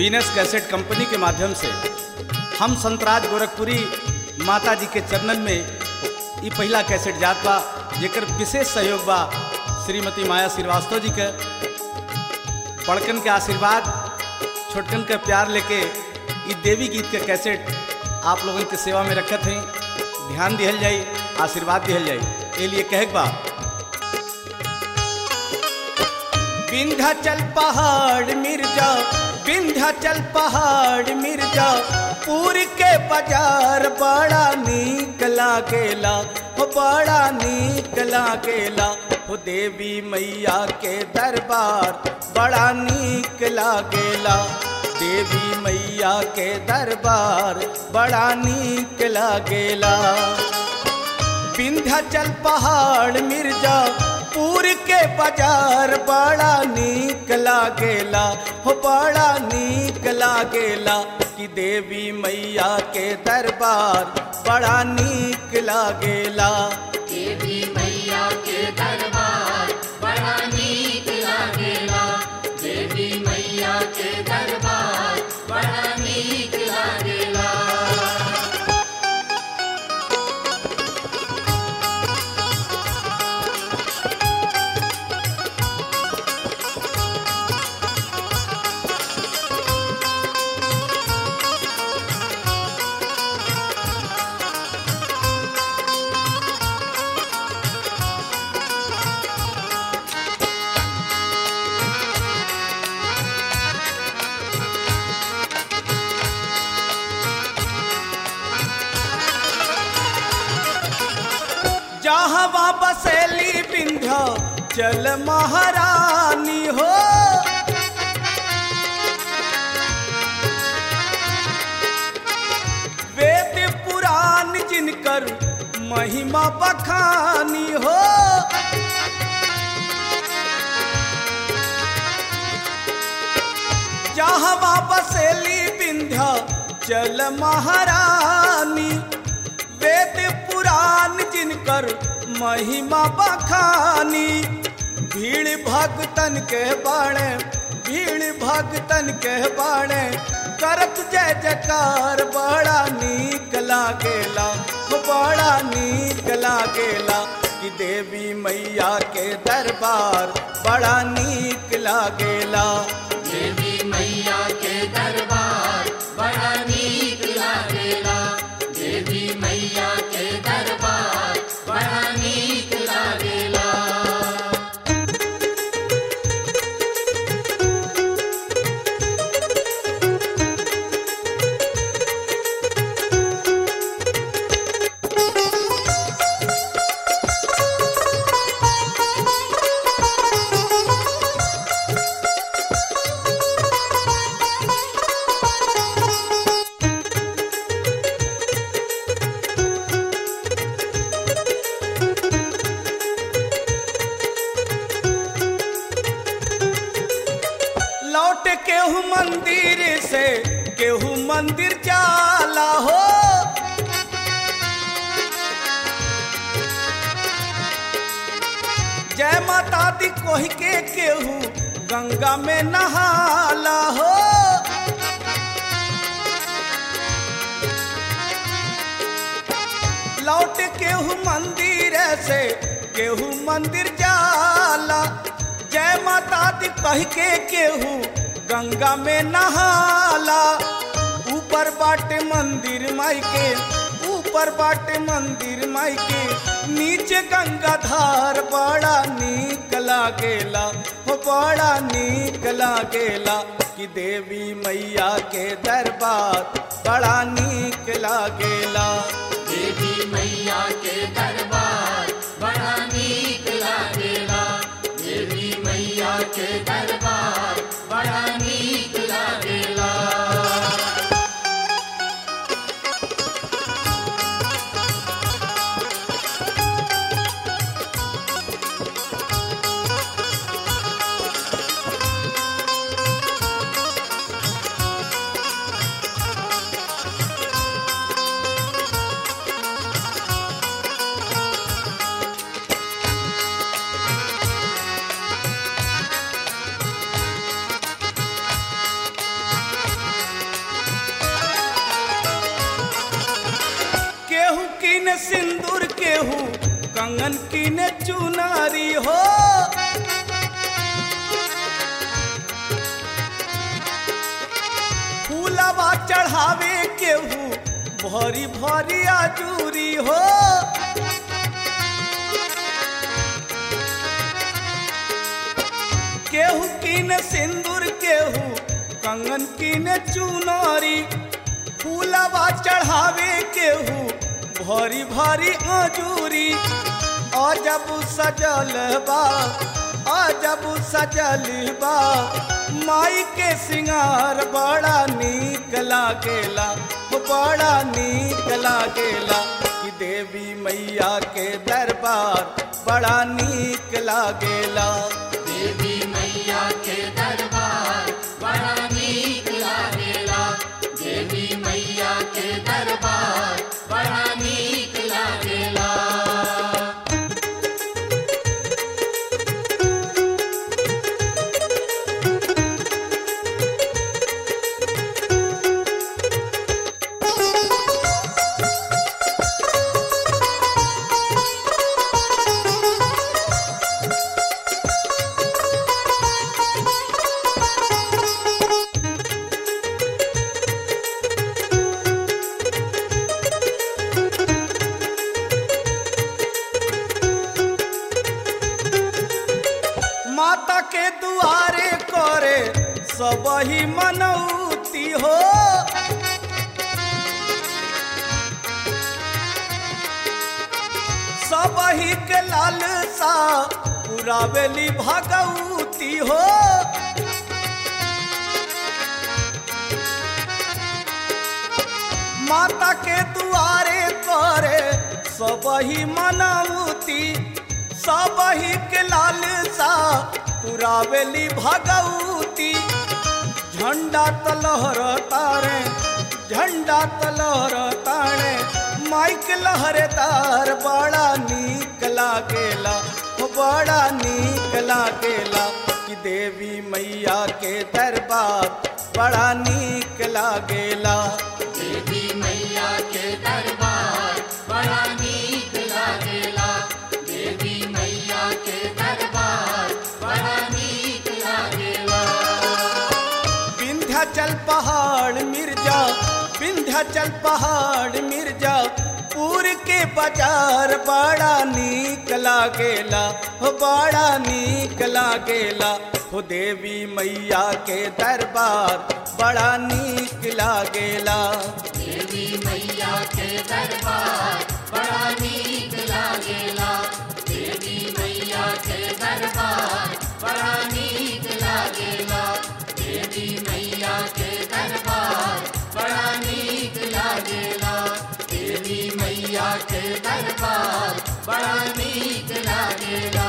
Venus cassette company के माध्यम से हम संतराज गोरखपुरी माता जी के चरणन में ई पहला कैसेट जात बा जेकर विशेष सहयोग बा श्रीमती माया श्रीवास्तव जी के बड़कन के आशीर्वाद छोटकन के प्यार लेके ई देवी गीत के कैसेट आप लोगन के सेवा में रखत हैं ध्यान दिहल जाई आशीर्वाद दिहल जाई ए लिए कहक बा विंध्याचल पहाड़ मिर्जा विंध्याचल पहाड़ मिर्जा पूरी के बाजार बड़ा नीक लागेला हो बड़ा नीक लागेला हो देवी मैया के दरबार बड़ा नीक लागेला देवी मैया के दरबार बड़ा नीक लागेला विंध्याचल पहाड़ मिर्जा पूर के बाजार बड़ा नीक लागेला हो बड़ा नीक लागेला कि देवी मैया के दरबार बड़ा नीक लागेला देवी मैया के दरबार बड़ा नीक लागेला देवी मैया के दरबार बड़ा नीक लागेला जहाँ बसेली विंध्या चल महारानी हो वेद पुराण जिनकर महिमा बखानी हो जहाँ बसेली विंध्या चल महारानी वेद पुराण जिनकर महिमा बखानी भीड़ भक्तन के बाणे भीड़ भक्तन के बाणे करत जय जयकार बड़ा नीक लागेला हो बड़ा नीक लागेला कि देवी मैया के दरबार बड़ा नीक लागेला देवी मैया के दरबार बड़ा नीक लागेला देवी मैया के दरबार बड़ा नीक लागेला लौट केहू मंदिर से केहू मंदिर जाला हो जय माता दी कोह के केहू गंगा में नहाला हो लौट केहू मंदिर से केहू मंदिर जाला जय माता दी कह के केहू गंगा में नहाला ऊपर बाटे मंदिर माई के ऊपर बाटे मंदिर माई के नीचे गंगा धार बड़ा नीक लागेला हो बड़ा नीक लागेला कि देवी मैया के दरबार बड़ा नीक लागेला देवी मैया के दरबार बड़ा नीक लागेला देवी मैया के दरबार बड़ा नीक लागेला कीन सिंदूर केहू कंगन कीन चुनारी हो फूलवा चढ़ावे केहू भरी भरी आजूरी हो केहू कीन सिंदूर केहू कंगन कीन चुनारी फूलवा चढ़ावे केहू भरी भरी आजूरी अजब सजल बा अजब सजल बा माई के सिंगार बड़ा नीक लागेला हो बड़ा नीक लागेला कि देवी मैया के दरबार बड़ा नीक लागेला देवी मैया के दरबार बड़ा नीक लागेला देवी मैया के दरबार बड़ा नीक लागेला माता के दुआरे करे सब ही मनौती हो सब ही के लालसा पुरावेली भगवती हो माता के दुआरे करे सब ही मनौती सब ही के लालसा पुरावेली भगवती झंडा तलहर तारे झंडा तलहर तारे माइक लहरेदार बड़ा नीक लागेला हो बड़ा नीक लागेला कि देवी मैया के दरबार बड़ा नीक लागेला देवी मैया के दरबार बड़ा नीक लागेला देवी मैया के दरबार बड़ा नीक लागेला विंध्याचल पहाड़ मिर्जा विंध्याचल पहाड़ मिर्जा पूर के बाजार बड़ा नीक लागेला हो बड़ा नीक लागेला हो देवी मैया के दरबार बड़ा नीक लागेला देवी मैया के दरबार बड़ा नीक लागेला देवी मैया के दरबार बड़ा नीक लागेला देवी मैया के दरबार बड़ा नीक लागेला देवी मैया के दरबार बड़ा नीक लागेला